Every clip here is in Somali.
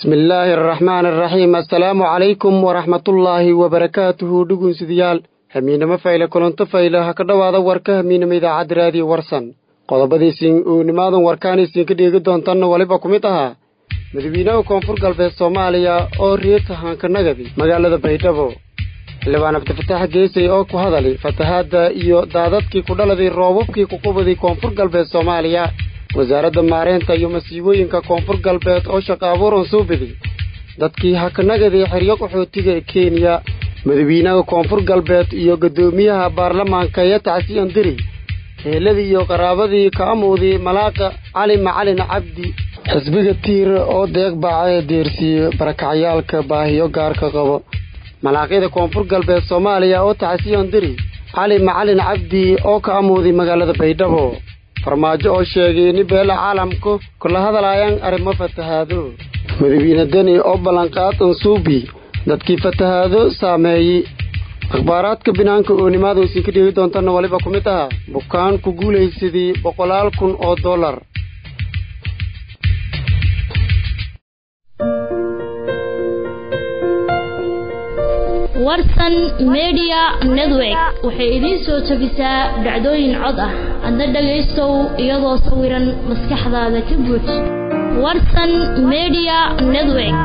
bismi illaahi araxmaan araxiim assalaamu calaykum waraxmatullaahi wabarakaatuhu dhugunsidayaal hamiinamo fayle kulanto fayle ha ka dhowaada warka hamiinamo idaacadda raadiyo warsan qodobadiisin uu nimaadan warkaan isinka dheegi doontanna weliba ku mid ahaa madawiinaha koonfur galbeed soomaaliya oo riita haankanagadi magaalada baydhabo xildhibaan cabdifataax geesay oo ku hadali fatahaadda iyo daadadkii ku dhaladay roobabkii ku qubaday koonfur galbeed soomaaliya wasaaradda maareynta iyo masiibooyinka koonfur galbeed oo shaqa abuuran soo beday dadkii hakanagaday xeryo qaxootiga kenya madawiinaha koonfur galbeed iyo guddoomiyaha baarlamaanka iyo tacsiyan diri heeladii iyo qaraabadii ka amuuday malaaqa cali macalin cabdi xisbiga tiir oo deeq baaca deersiiye barakacyaalka baahiyo gaarka qabo malaaqyada koonfur galbeed soomaaliya oo tacsiyan diri cali macalin cabdi oo ka amuuday magaalada baydhabo farmaajo oo sheegay in beela caalamku kula hadalaayaan arrimo fatahaado madawiine deni oo ballanqaad ansuubi dadkii fatahaado saameeyey akhbaaraadka binaanka oo nimaada isinka dheegi doontana waliba ku mid aha bukaan ku guulaysadii boqolaal kun oo dollar warsan media network waxay idiin soo jebisaa dhacdooyin cod ah adna dhagaystow iyadoo sawiran maskaxdaada ka buuj warsan media network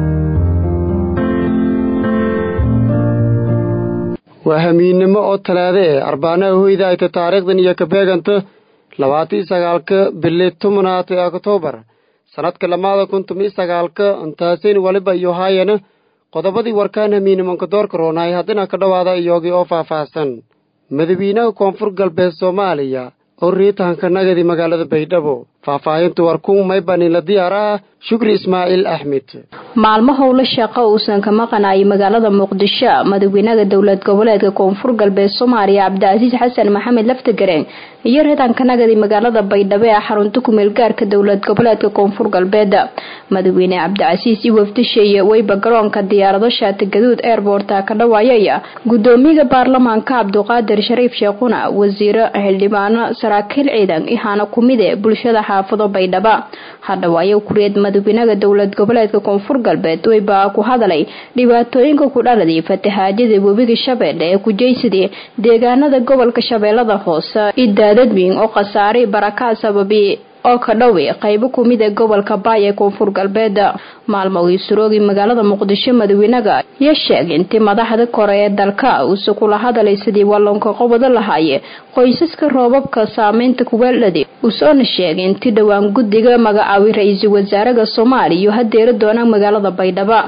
waa hamiinnimo oo talaade eh arbaanaha hoyda ayta taariikhdan iyo kabeeganta labaatan iyo sagaalka bili tobnaad ee oktoobar sannadka lamaada kun toban iyo sagaalka intaasayn waliba iyo haayana qodobadii warkaan hamiinimanka doorka roonaay haddina ka dhowaada iyogii oo faahfaahsan madawiinaha koonfur galbeed soomaaliya oo riitahankanagadi magaalada baydhabo faahfaahinta warkun maybaninla diyaar ah shukri ismaaciil axmed maalmo howlo shaqo uusan ka maqanayay magaalada muqdisho madaxweynaha dowlad goboleedka koonfur galbeed soomaaliya cabdicasiis xasan maxamed laftagareen iyo reetankanagadi magaalada baydhabo ee xarunta kumeel gaarka dowlad goboleedka koonfur galbeed madaxweyne cabdicasiis i wafdisheeye weyba garoonka diyaarado shaati gaduud airborta ka dhawaayaya gudoomiyaha baarlamaanka cabduqaadir shariif sheekhuna wasiiro xildhibaano saraakiil ciidan ihaana kumide bulshada xaafado baydhaba hadhawaayo kureed madaxweynaha dowlad goboleedka koonfur galbeed weyba ku hadalay dhibaatooyinka ku dhaladay fatahaajada webiga shabeelle ee kujeysadii deegaanada gobolka shabeellada hoose i daadadweyn oo khasaare barakaa sababi oo ka dhowi qaybo kumid ee gobolka baay ee koonfur galbeed maalmo ii suroogi magaalada muqdisho madaxweynaga iyo sheeg intii madaxda kore ee dalka uuse kula hadalay sidii wallonka qobado lahaaye qoysaska roobabka saameynta kuweeldhadi usoona sheegay intii dhowaan guddiga magacaaway ra-iisul wasaaraha soomaaliya iyo hadeera doonaan magaalada baydhaba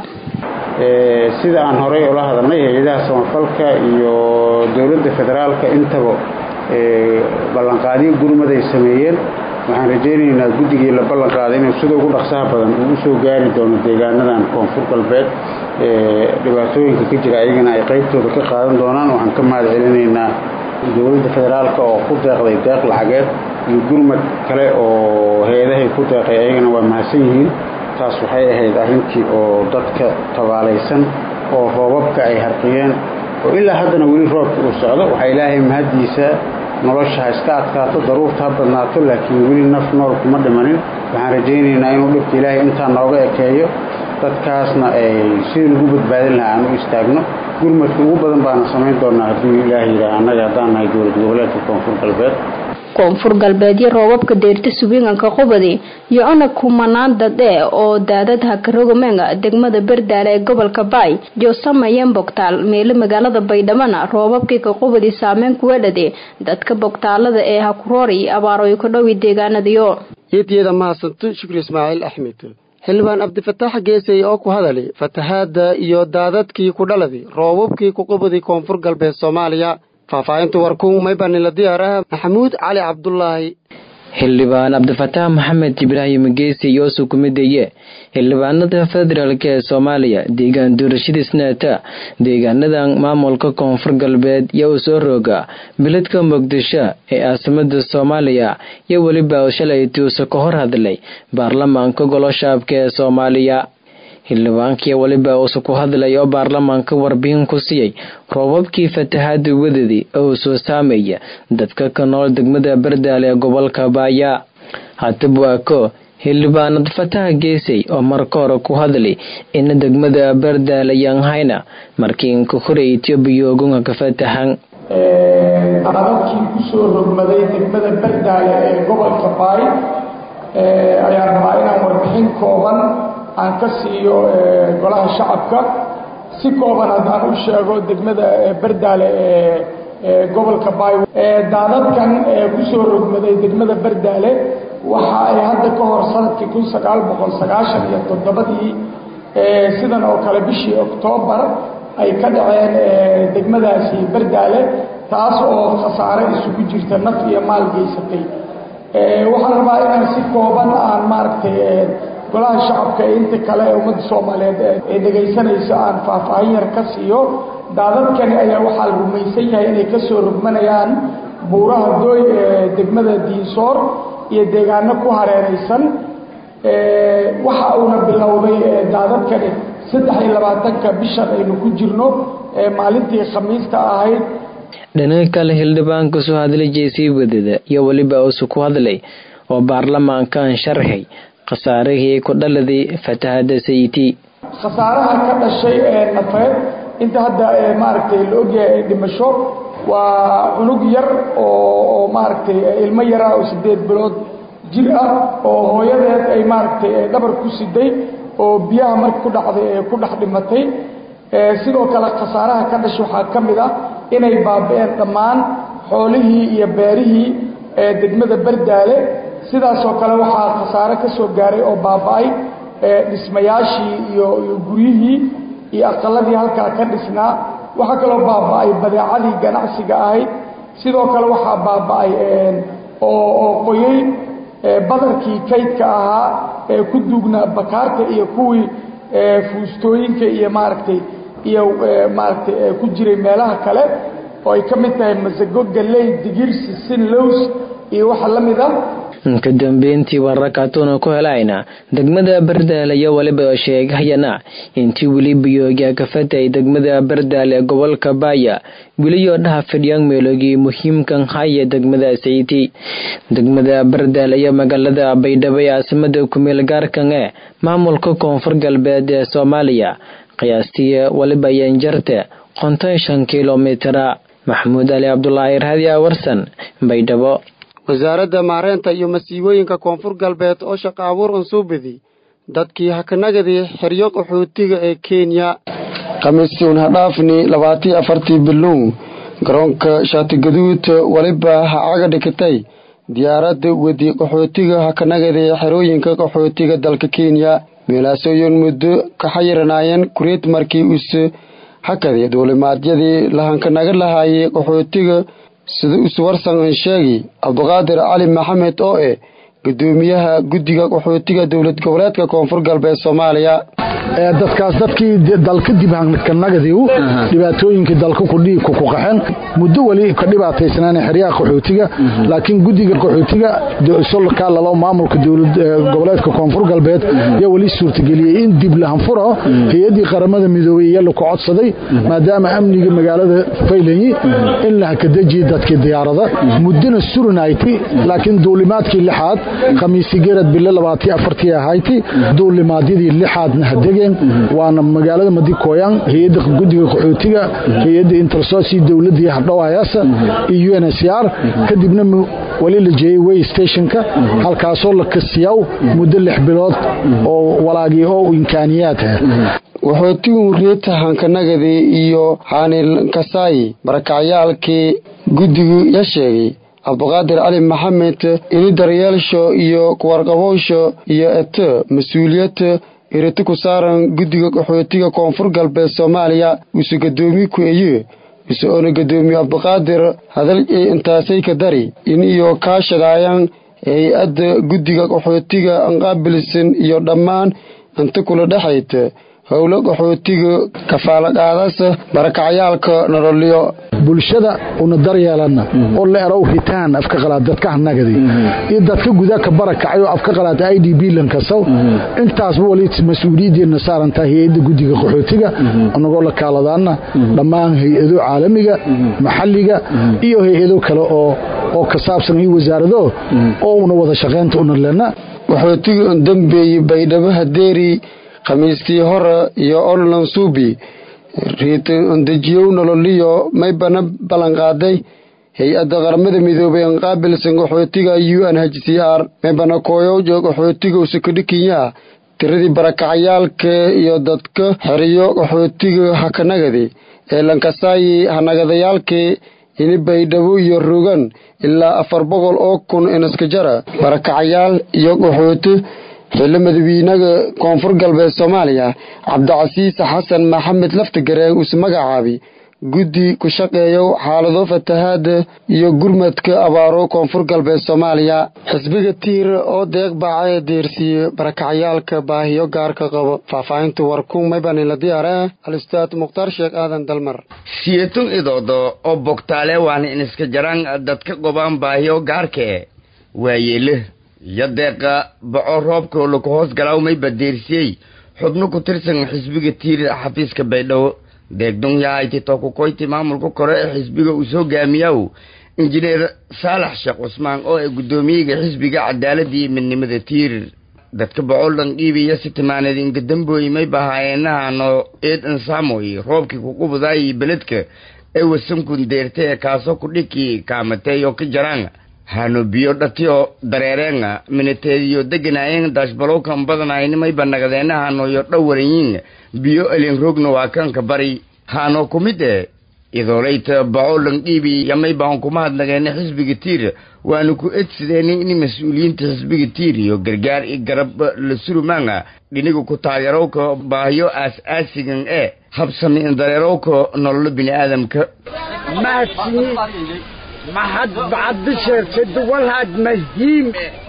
sida aan horey ula hadalnay hay-adaha samafalka iyo dowladda federaalka intaba ballanqaadyo gurmad ay sameeyeen waxaan rajaynaynaa guddigii la ballan qaaday inuu sida ugu dhaqsaha badan uu usoo gaari doono deegaanadan koonfur galbeed dhibaatooyinka ka jira ayagana ay qaybtooda ka qaadan doonaan waxaan ka mahad celinaynaa dowladda federaalka oo ku deeqday deeq lacageed iyo gurmad kale oo hay-adahay ku deeqay ayagana waa mahadsan yihiin taas waxay ahayd arrintii oo dadka tabaalaysan oo roobabka ay harqiyeen oo ilaa haddana weli roobka uu socdo waxaa ilaahay mahaddiisa nolosha ha iska adkaato daruurta ha badnaato laakiin weli naf nool kuma dhimanin waxaan rajaynaynaa inuu dhibka ilaahay intaa nooga ekeeyo dadkaasna ay sidii lagu badbaadin lahaa aan u istaagno gurmadka ugu badan baana samayn doonaa hadduu ilaahay yidhaah annaga haddaan nahay dowlad goboleedka koonfur galbeed koonfur galbeedyo roobabka deyrta subiinganka qubadi iyo ona kumanaan dadhe oo daadad hakarogomenga degmada berdaale ee gobolka baay iyo sameeyeen bogtaal meelo magaalada baydhabana roobabkii ka qubadi saameyn kuweedhade dadka bogtaalada ee hakuroori abaaroy ka dhowi deegaanadiyo yeedyada mahadsanto shukri ismaaciil axmed xildhibaan cabdifataax geesay oo ku hadalay fatahaadda iyo daadadkii ku dhaladi roobabkii ku qubadi koonfur galbeed soomaaliya faahfaahinta warkun maybanila diyaaraha maxamuud cali cabdulaahi xildhibaan cabdifataax maxamed ibraahim geesi yoosuu ku mideeye xildhibaanada federaalk ee soomaaliya deegaan doorashadiisnaata deegaanadan maamulka koonfur galbeed iyo uu soo rooga biladka muqdisho ee caasimada soomaaliya iyo weliba shalay tuusa ka hor hadlay baarlamaanka goloshaabka ee soomaaliya xildhibaankii weliba uusa ku hadlay oo baarlamaanka warbixin ku siiyey roobabkii fatahaada wadadii oo soo saameeya dadka ka nool degmada bardaale ee gobolka baaya haddaba waa ko xildhibaanad fataha geesay oo marka hore ku hadlay ina degmada bardaale yanhayna markii inka hore etoobiya ogunga ka fatahan dadkii kusoo rogmaday degmada bardaale ee gobolka baay ayaan rabaa inaan warbixin kooban aan ka siiyo golaha shacabka si kooban haddaan u sheego degmada bardaale ee gobolka baay daadadkan kusoo rogmaday degmada bardaale waxa ay hadda ka hor sanadkii kun sagaal boqol sagaashan iyo toddobadii sidan oo kale bishii oktoobar ay ka dhaceen degmadaasi bardaale taas oo khasaare isugu jirta naf iyo maal geysatay waxaan rabaa inaan si kooban aan maaragtay golaha shacabka ee inta kale ee ummadda soomaaliyeed ee dhegaysanayso aan faahfaahin yar ka siiyo daadadkani ayaa waxaa la rumaysan yahay inay ka soo rogmanayaan buuraha dooy ee degmada diinsoor iyo deegaano ku hareeraysan waxa uuna bilowday daadadkani saddex iyo labaatanka bishan aynu ku jirno maalintii khamiista ahayd dhinaca kale xildhibaanka soo hadlay jeesii wadada iyo weliba usu ku hadlay oo baarlamaankan sharxay khasaarihii ku dhaladay fatahada sayiti khasaaraha ka dhashay ee nafeed inta hadda maaragtay la ogyahay dhimasho waa cunug yar oo maaragtay ilmo yara oo sideed bilood jir ah oo hooyadeed ay maaragtay dhabar ku siday oo biyaha marka ku dhacday ee ku dhex dhimatay sidoo kale khasaaraha ka dhashay waxaa ka mid ah inay baabi'een dhammaan xoolihii iyo beerihii ee degmada bardaale sidaasoo kale waxaa khasaare ka soo gaaray oo baaba'ay dhismayaashii iyo iyo guryihii iyo aqaladii halkaa ka dhisnaa waxaa kaloo baaba'ay badeecadii ganacsiga ahayd sidoo kale waxaa baaba'ay oo qoyey badarkii kaydka ahaa ee ku duugnaa bakaarta iyo kuwii fuustooyinka iyo maaragtay iyo maaragtay ku jiray meelaha kale oo ay ka mid tahay masago galley digir sisin lows iyo waxa la mid ah ka dambeyntii wararkaatuuna ku helayna degmada bardaale iyo waliba sheegayana intii weli biyooga ka fatay degmada bardaale ee gobolka baaya weliyoo dhaha fidhiyaan meelogii muhiimkan haya degmada sayti degmada bardaale iyo magaalada baydhabo ee caasimada kumeel gaarkan ee maamulka koonfur galbeed ee soomaaliya qiyaastii waliba yanjarte konton shan kilomitara maxamuud ali cabdulaahi raadiya warsan baydhabo wasaaradda maareynta iyo masiibooyinka koonfur galbeed oo shaqa abuur unsuubidi dadkii hakanagadii xeryo qaxootiga ee kenya khamiistuun hadhaafni labaatii afartii biluun garoonka shaatigaduud waliba ha caga dhigtay diyaaradda wedi qaxootiga hakanagadii xerooyinka qaxootiga dalka kenya meelaasooyin muddo ka xayiranaayeen kureed markii use hakadii duulimaadyadii lahankanaga lahaayay qaxootiga sida iswarsan sheegi cabdiqaadir cali maxamed oo eh gudoomiyaha guddiga qaxootiga dowlad goboleedka koonfur galbeed soomaaliya dadkaas dadkii dalka dibhankanagadiu dhibaatooyinkii dalka kudhiibka ku qaxeen muddo weli ka dhibaataysnaan xeryaha qaxootiga laakiin guddiga qaxootiga solka lalo maamulka dowlad goboleedka koonfur galbeed yaa weli suurtageliyey in dib lahanfuro hay-addii qaramada midoobey iyo laku codsaday maadaama amniga magaalada faylanyi in lahakadejiye dadkii diyaarada muddona surinayti laakiin duulimaadkii lixaad khamiisi gerad bille labaatii afartii ahayti duulimaadyadii lixaadna hadegeen waana magaalada madikoyan hay-adda guddiga qaxootiga hay-adda intersosi dowladii hadhowayaasa iyo un s r kadibna weli la jeeyey way stationka halkaasoo la kasiyaw muddo lix bilood oo walaagii oo imkaaniyaad waxootigun reeta hankanagadi iyo xaanil kasaayi barakacyaalkii guddigu ya sheegay cabdiqaadir cali maxamed ini daryeelsho iyo kuwarqabowsho iyo eto mas-uuliyad iriti ku saaran guddiga qaxootiga koonfur galbeed soomaaliya use gadoomi ku eye ise oona gadoomiye cabdiqaadir hadal intaasay ka dari in iyo kaashadaayaan hay-adda guddiga qaxootiga anqaabilsan iyo dhammaan inta kula dhexayta howlo qaxootiga kafaalaqaadasa barakacyaalka nololyo bulshada una daryeelana oo la erow hitaan afka qalaad dadka hanagadi iyo dadka gudaa ka barakacay oo afka qalaad i d b lankasaw intaasba wali mas-uuliyaddeena saarantaa hay-adda guddiga qaxootiga anagoo la kaaladaana dhammaan hay-ado caalamiga maxalliga iyo hay-ado kale oo oo ka saabsan iyo wasaarado oo una wada shaqaynta una lena waxootigii un dambeeyey baydhabo hadeeri khamiistii hore iyo orlan suubi riitin undejiyow nololiyo may bana ballanqaaday hay-adda qaramada midoobay an qaabilsan qaxootiga u n h c r may bana kooyow joog qaxootiga usakadhikinya tiradii barakacayaalka iyo dadka xeriyo qaxootiga hakanagadi ee lankasaayi hanagadayaalkii ini baydhabo iyo rogan ilaa afar boqol oo kun inaska jara barakacayaal iyo qaxooti xillo madawiinaga koonfur galbeed soomaaliya cabdicasiis xasan maxamed laftigareeg uus magacaabi guddi ku shaqeeyo xaalado fatahaada iyo gurmadka abaaro koonfur galbeed soomaaliya xisbiga tiir oo deeq baaca ee deersiiye barakacayaalka baahiyo gaarka qabo faahfaahinta warkun maybanila diyaare al-ustaad mukhtaar sheekh aadan dalmar siyatun idoodo oo bogtaale waan iniska jaraan dadka qobaan baahiyo gaarkae waayeele iyo deeqa baco roobka laku hoos galaaw mayba deersiyey xubno ku tirsan xisbiga tiir xafiiska baydhabo deegdun yahayti tookukoyti maamulka kore ee xisbiga uu soo gaamiyaw injineer saalax sheekh cusmaan oo ay guddoomiyaga xisbiga cadaaladii midnimada tiir dadka bocoldhan dhiibiya si timaaneed ingadambooy may bahaayeenahano eed ansaamoy roobkii kuqubadaayii beledka ee wasankun deerte ee kaasoo kudhikii kaamatey oo ka jaraan hano biyo dhatiyo dareereenga minateediyo deganaayeen daashbalowkan badanaynimay banagadeenahanoyo dhowarayin biyo elin rogna waa kanka bari hano kumid e idoolayta bacolan dhiibi yamay baan kuma hadlageena xisbiga tiir waanu ku edsideena in mas-uuliyiinta xisbiga tiir iyo gargaar i garab la surumaanga dhiniga ku taageerowka baahiyo aas-aasigan ee habsami in dareerowka nololo bini-aadamka maxad bacadisheertid walhaad mahiim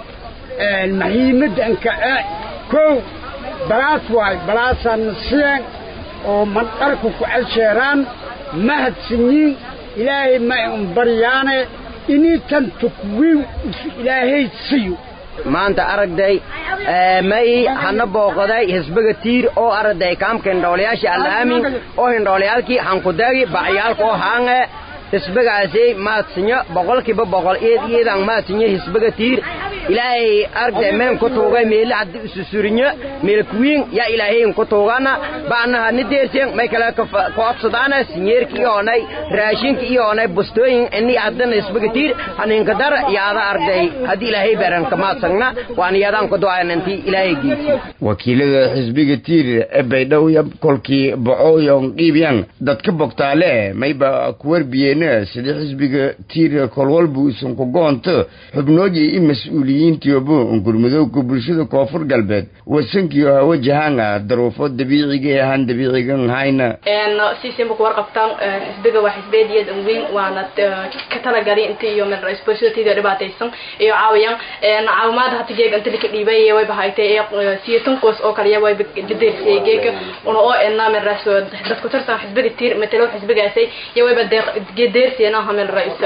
mahiimadanka kow balaas waay balaasaan nasiyan oo mandharku ku casheeraan mahadsanyiin ilaahay ma un baryaane inii tan tukwiin ilaahay siyo maanta aragday may hana booqaday hisbiga tiir oo aragday kaamka hindhoolayaasha allaamin oo hindhooliyaalkii hankudaagi bacyaalka oo haange hisbigaasi maadsinyo boqolkiiba boqol eed iyadan maadsinyo hisbiga tiir ilaahay argday meen ku tuugay meele haddii isu surinyo meel kuwiin yaa ilaahayn ku tuugana baanaha ni deerseen may kale ku absadaana sinyeerki iyoonay raashinka iyoonay bustooyin ini haddana hisbiga tiir haninka dar yaada argday haddii ilaahay beeranka maadsagna waan yaadaan ku du'ayan intii ilaahay geesi wakiilada xisbiga tiir ee baydhowya kolkii bocooyon dhiibyan dadka bogtaale mayba ku warbiyeen sida xisbiga tiir kolwalbu isan ku goonto xubnoodii i mas-uuliyiintiyobo gurmadowga bulshada koonfur galbeed wasankiyo hawajahaanga daruufo dabiiciga ee ahaan dabiicigan hayna sisimba ku warqabtaan xisbiga waa xisbeediyad weyn waana ka talagali inta iyo responsibilityda dhibaataysan iyo caawiyaan caawimaada hata geega inta lika dhiibay way bahaytay siyatan qoys oo kaliya way deersiyay geega una oo ena meras dadku tirsan xisbiga tiir matalo xisbigaasay iyo wayba deeq deersiyana hamel raisa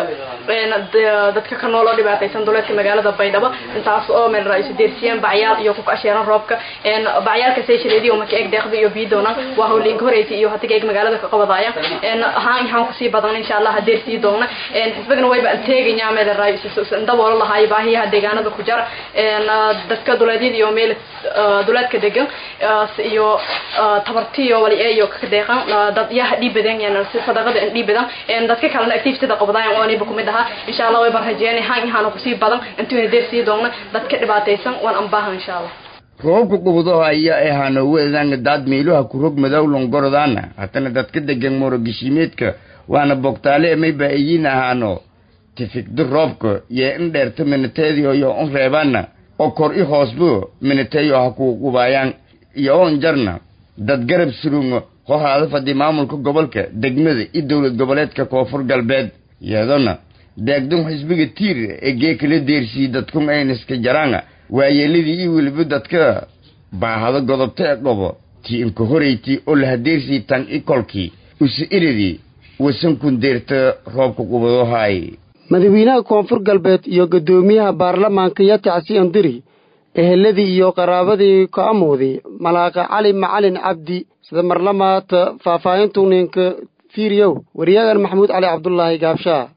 dadka ka nool oo dhibaataysan duleedka magaalada baydhabo intaas oo meel ra-isu deersiyeen bacyaal iyo ku kasheeran roobka bacyaalka sayshaleedii oo maka eeg deeqda iyo biyo doonaan waa howliinka horeysa iyo hatiga eeg magaalada ka qabadaaya ahaan ahaan kusii badan insha allah deersii doona xisbigana wayba anteegaya meel ra-isu daboolo lahaay baahiyaha deegaanada ku jara dadka duleedyada iyo meel duleedka degan iyo tabartiyo wali iyo ka deeqan dad yaha dhiibadan si sadaqada dhiibadan dadka kalena activityda qabadayan oo aniba kumid ahaa insha allah wayba rajeynay haan ihaana kusii badan intuuna deersii doona dadka dhibaataysan waan ambaahan insha allah roobka qubudaha ayaa ahaano weedanga daad miiluha ku rog madow longorodaana hatana dadka degan morogishimeedka waana bogtaale mayba iyiin ahaano tifikdi roobka yee in dheerta minateediyo yo un reebaana oo kor i hoosbo minateeyo ha ku qubaayaan iyo on jarna dad garab surungo hohaada fadhi maamulka gobolka degmada iyo dowlad goboleedka koonfur galbeed iyadona deegdun xisbiga tiir ee geekala deersiyey dadkun ayniska jaraanga waayeeladii iyo weliba dadka baahado godobta ee qobo tii inka horeyti oo lahadeersii tan i kolkii use iridii wasankun deerta roobka qubadohaay madaxweynaha koonfur galbeed iyo guddoomiyaha baarlamaanka yatacsi andiri eheladii iyo qaraabadii ka amooday malaaqa cali macalin cabdi sida marlamaata faahfaahintu ninka fiiriyow wariyaagan maxamuud cali cabdulaahi gaabshaa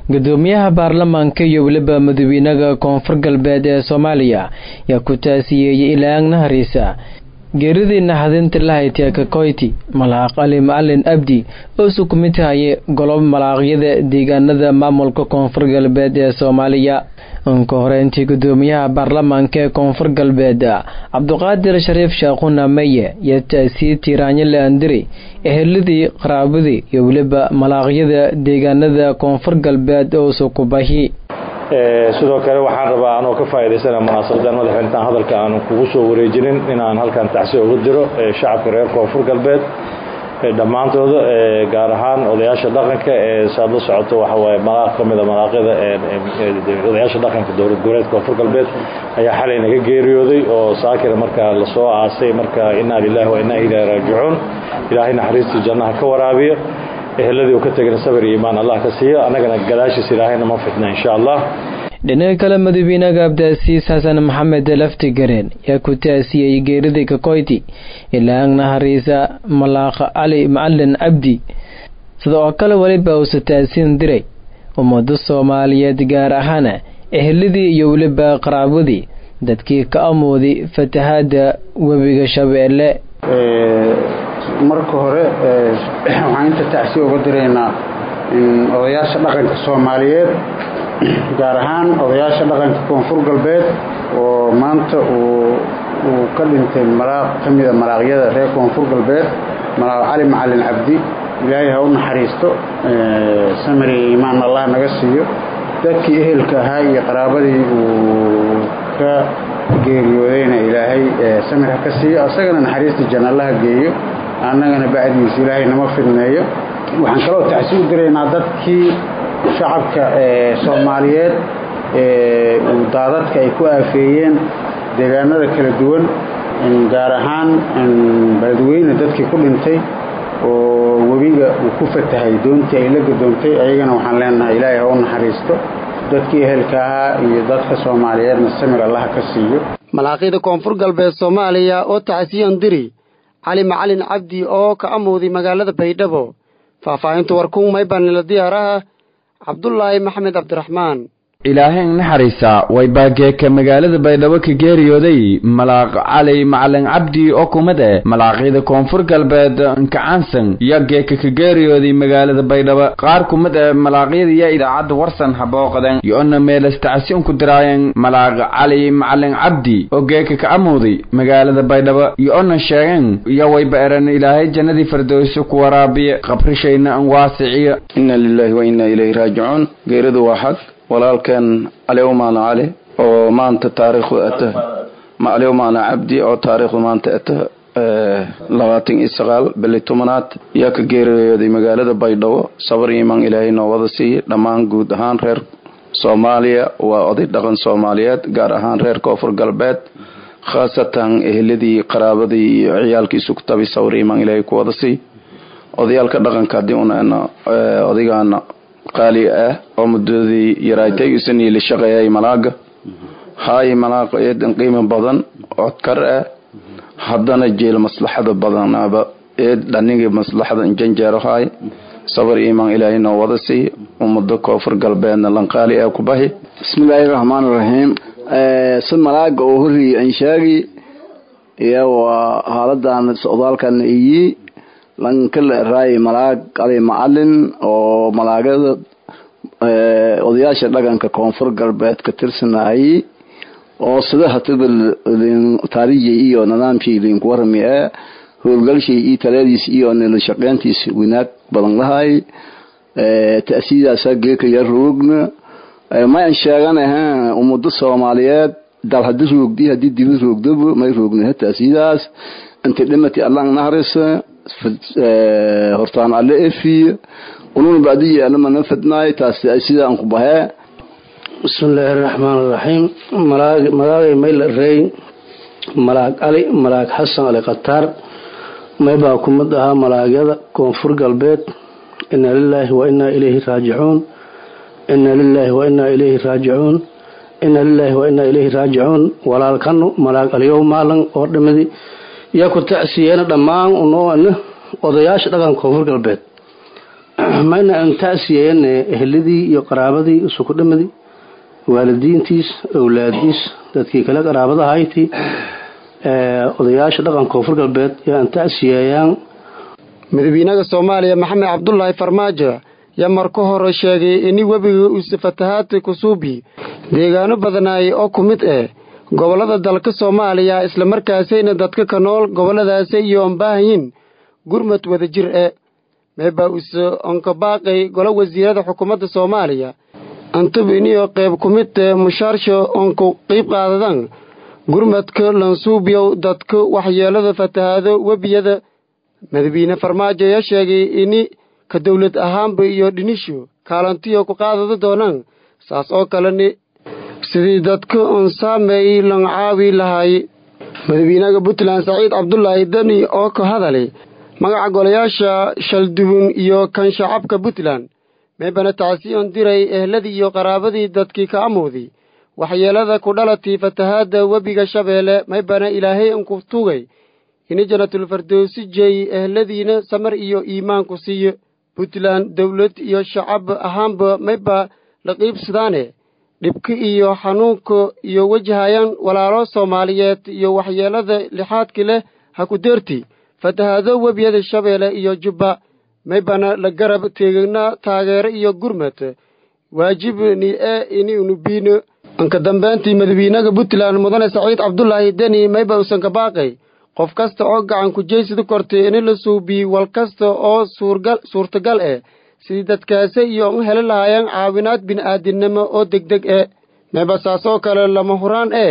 gudoomiyaha baarlamaanka iyo weliba madaxweynaha koonfur galbeed ee soomaaliya yaa ku taasiyeeyey ilaang nahariisa geeridii naxdinta lahaytee kakoyti malaaq ali macalin abdi oo sukumitahaye golob malaaqyada deegaanada maamulka koonfur galbeed ee soomaaliya inka horeyntii gudoomiyaha baarlamaanka ee koonfur galbeed cabduqaadir shariif shaaquna meye iyo taasiye tiiraanyo laandiri eheladii qaraabadii iyo weliba malaaqyada deegaanada koonfur galbeed oo sukubahi sidoo kale waxaan rabaa anoo ka faa'iidaysana munaasabadan madaxweynetaan hadalka aan kugu soo wareejinin inaan halkan tacsi uga diro shacabka reer koonfur galbeed dhammaantooda gaar ahaan odayaasha dhaqanka ee saad la socoto waxawaaye malaaq ka mida malaaqyada odayaasha dhaqanka dowlad goboleed koonfur galbeed ayaa xalay naga geeriyooday oo saakira markaa lasoo aasay marka inaa lilahi wa inaa ilaahi raajicuun ilaahay naxariistii jannaha ka waraabiya eheladii uu ka tegana sabir iyo imaan allah ka siiyo annagana gadaashiis ilaahayna ma fitna insha allah dhinaca kale madaxweynaha abdaasiis xasan maxamed laftigareen yaa ku taasiyey geeridii kakoyti ilaang nahariisa malaaq cali macalin cabdi sida oo kale weliba uusa taasiin diray ummado soomaaliyeed gaar ahaan eheladii iyo weliba qaraabadii dadkii ka amooday fatahaada webiga shabeelle marka hore waxaan inta tacsi uga diraynaa odayaasha dhaqanka soomaaliyeed gaar ahaan odayaasha dhaqanka koonfur galbeed oo maanta uu ka dhintay malaaq ka mida malaaqyada reer koonfur galbeed malaaq cali macalin cabdi ilaahay ha u naxariisto samir iyo iimaan allah naga siiyo dadkii ehelka ahaa iyo qaraabadii uu ka geeriyoodayna ilaahay samir ha ka siiyo isagana naxariistii jannallaha geeyo annagana bacdigiisa ilaahay nama fidneeyo waxaan kaloo tacsi u diraynaa dadkii shacabka soomaaliyeed uu daadadka ay ku aafeeyeen deegaanada kala duwan gaar ahaan beledweyne dadkii ku dhintay oo webiga uu ku fatahay doontii ay la gadoontay ayagana waxaan leenahay ilaahay ha u naxariisto dadkii ehelka ahaa iyo dadka soomaaliyeedna samir allaha ka siiyo malaaqyada koonfur galbeed soomaaliya oo tacsiyan diri cali macalin cabdi oo ka amowday magaalada baydhabo faahfaahinta warkuun maybanila diyaaraha cabdulaahi maxamed cabdiraxmaan ilaahayn naxariisa way baageeka magaalada baydhabo ka geeriyooday malaaq cali macalin cabdi oo kumid eh malaaqyada koonfur galbeed nkacaansan iyo geeka ka geeriyooday magaalada baydhabo qaar kumid eh malaaqyada iyo idaacadda warsan habooqaden iyo-ona meelastacsi unku diraayeen malaaq cali macalin cabdi oo geeka ka amowday magaalada baydhabo iyo-ona sheegeen iyo wayba eran ilaahay jannadii fardowso ku waraabiye qabrishayna an waasiciyo inna lilahi wa inna ilayhi raajicuun geeridu waa xaq walaalkeen caliw maalin cali oo maanta taariikhdu ata macliw maalin cabdi oo taariikhdu maanta ata labaatan iyo sagaal bili tobanaad yaa ka geeriyooday magaalada baydhabo sabar iimaan ilaahay noo wada siiye dhammaan guud ahaan reer soomaaliya waa oday dhaqan soomaaliyeed gaar ahaan reer koonfur galbeed khaasatan eheladii qaraabadii iyo ciyaalkiisu ku tabi sabar iimaan ilaahay ku wada siiy odayaalka dhaqanka haddii una odaygaana qaali ah oo muddadii yaraatay isanii la shaqeeyay malaaga haay malaaq eedan qiimo badan codkar ah haddana jeel maslaxada badanaba eed dhanigii maslaxada injanjeero haay sabar iimaan ilaahay noo wada siiy ummado koonfur galbeedna lanqaali ah ku bahi bismillaahi raxmaani raxiim si malaaga oo horreeyey aan sheegi iyo waa haaladan socdaalkan iyi lankala raay malaag ali macalin oo malaagada odayaasha dhaqanka koonfur galbeed ka tirsanayay oo sida hataba taariijay iyo nidaamkii linku warami ee howlgalshay iyo taladiis iyo nila shaqeyntiis wanaag badan lahay ta'siidaasa geekaya roogna mayan sheeganaha ummado soomaaliyeed dal hadii roogdi hadii dibi roogdaba may roogna ta'siidaas inta dhimati allah nahrisa hortaan alle efiye ununa bacdiyi alamana fadnaay taas sida aan ku bahee bismillaahi raxmaan raxiim magaagay mayl rey malaag cali malaag xasan ali khataar maybaa ku mid ahaa malaagyada koonfur galbeed inna lilaahi wa innaa ilayhi raajicuun inna lilaahi wa innaa ilayhi raajicuun inna lilaahi wa innaa ilayhi raajicuun walaalkanu malaag aliyow maalan oo dhimidi yaa ku tacsiyeena dhammaan unoona odayaasha dhaqanka koonfur galbeed mayna aan taasiyeyn eheladii iyo qaraabadii isuku dhamadii waalidiintiis awlaadiis dadkii kale qaraabadahayti odayaasha dhaqanka koonfur galbeed iyo aan taasiyeeyaan madaxweynaha soomaaliya maxamed cabdulaahi farmaajo yaa marka hore sheegay ini webiga uuse fatahaadta kusuubi deegaano badanaay oo ku mid ah gobollada dalka soomaaliya islamarkaasayna dadka ka nool gobolladaasi iyo aan baahayin gurmad wada jir e meebaa use onkabaaqay golo wasiirada xukuumadda soomaaliya antub iniyo qayb ku mid eh mushaarsho onku qiib qaadadan gurmadka lansuubyow dadka waxyeelada fatahaado webiyada madaxweyne farmaajo ayaa sheegay ini ka dowlad ahaanba iyo dhinisho kaalantiyo ku qaadada doonaan saas oo kalena sidii dadka oon saameeyey lan caawi lahaay madaxweynaha puntland saciid cabdulaahi deni oo ka hadalay magaca golayaasha shaldubun iyo kan shacabka puntland meebana tacsiyon diray ehladii iyo qaraabadii dadkii ka amowday waxyeelada ku dhalatay fatahaadda webiga shabeelle maybana ilaahay anku tugay ini janatulfardowsi jeey ehladiina samar iyo iimaanku siiyo puntland dowlad iyo shacab ahaanba mayba la qiibsadaane dhibka iyo xanuunka iyo wajahayaan walaalo soomaaliyeed iyo waxyeelada lixaadki leh ha ku deerti fatahaado webiyada shabeelle iyo jubba maybana la garab teegna taageero iyo gurmad waajibni ee inaynu biino anka dambeyntii madaxweynaha puntland mudane saciid cabdulaahi deni mayba usan ka baaqay qof kasta oo gacan ku jeysida kortay ini la suubiye wal kasta oo suurtagal eh sidii dadkaasi iyo u heli lahaayeen caawinaad bini'aadinimo oo degdeg eh mayba saas oo kale lama huraan eh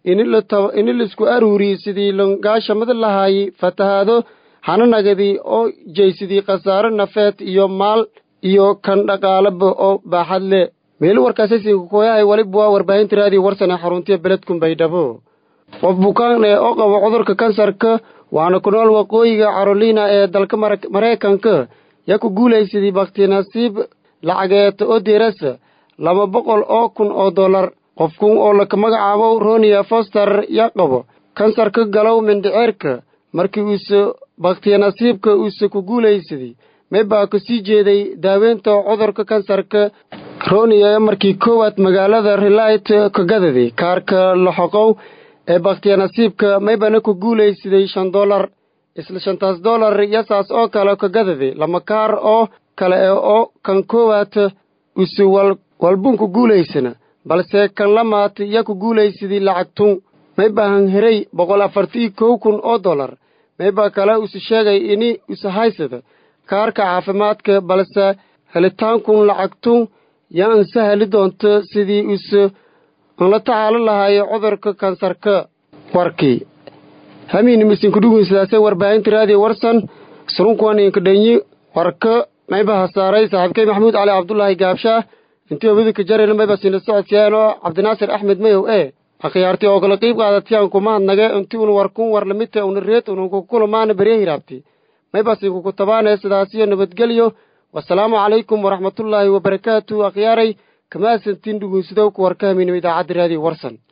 ini laisku aruuriye sidii langaashamada lahaayey fatahaado hananagadii oo jeysidii khasaare nafeed iyo maal iyo kan dhaqaalaba oo baaxad leh meelu warkaasaysinkakoyahay waliba waa warbaahinta raadiyo warsane xaruntiya beledkun baydhabo qof bukaan eh oo qabo cudurka kansarka waana ku nool waqooyiga carolina ee dalka maraykanka yaa ku guulaysadii baktinasiib lacageed oo deerasa laba boqol oo kun oo dollar qofkun oo laka magacaabo ronia foster yaa qabo kansarka galow mindhiceerka markii uuse bakhtiyanasiibka uuse ku guulaysaday meybaa ka sii jeeday daaweynta cudurka kansarka ronia markii koowaad magaalada relit ka gadaday kaarka laxoqow ee bakhtiyanasiibka maybana ku guulaysaday shan dollar isla shantaas dollar yasaas oo kale ka gadaday lama kaar oo kale oo kan koowaad use walbun ku guulaysana balse kan lamaad yaa ku guulaysaday lacagtun maybahan heray boqol afartii kow kun oo dollar maybaa kale use sheegay ini use haysada kaarka caafimaadka balse helitaankun lacagtun yaa anse heli doonto sidii use aan la tacaalo lahaay cudurka kansarka warkii hamiin misinku dhugun sidaasee warbaahinta raadiyo warsan surunkuwaninka dhanyi warka maybaha saaray saaxiibkay maxamuud cali cabdulaahi gaabshaah intii obidinka jarayna mayba siina socodsiyaano cabdinaasir axmed mayow ee akhyaartii oo kala qiib qaadatiyaan kumahadnage intii un warkun war lamidta una reed ununku kulamaana berye hiraabti maybasinku tabaane sidaasiyo nabadgelyo wasalaamu calaykum waraxmatullaahi wabarakaatu akhyaaray kamaasantiin dhugunsidowka warka hamiinima idaacadda raadiyo warsan